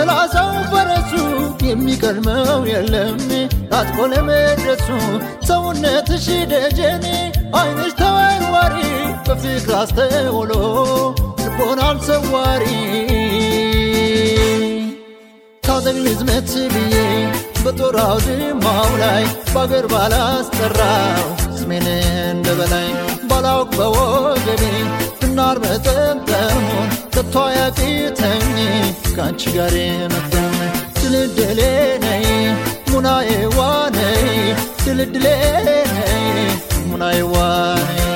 ሰላሳው ፈረሱ የሚቀድመው የለም ታጥቆ ለመድረሱ ሰውነትሽ ደጀኔ አይንሽ ተወርዋሪ በፍቅር አስተውሎ ልቦናን ሰዋሪ ታጠቅ ልዝመት ብዬ በጦር አውድማው ላይ በአገር ባላስጠራው ስሜን እንደ በላይ ባላውቅ በወገቤ ብናር መጠምጠሙን ከቶ ያቂተኝ ከአንቺ ጋር የመጠን ድልድሌ ነይ ሙናዬ ዋነይ ድልድሌ ነይ ሙናዬ ዋነይ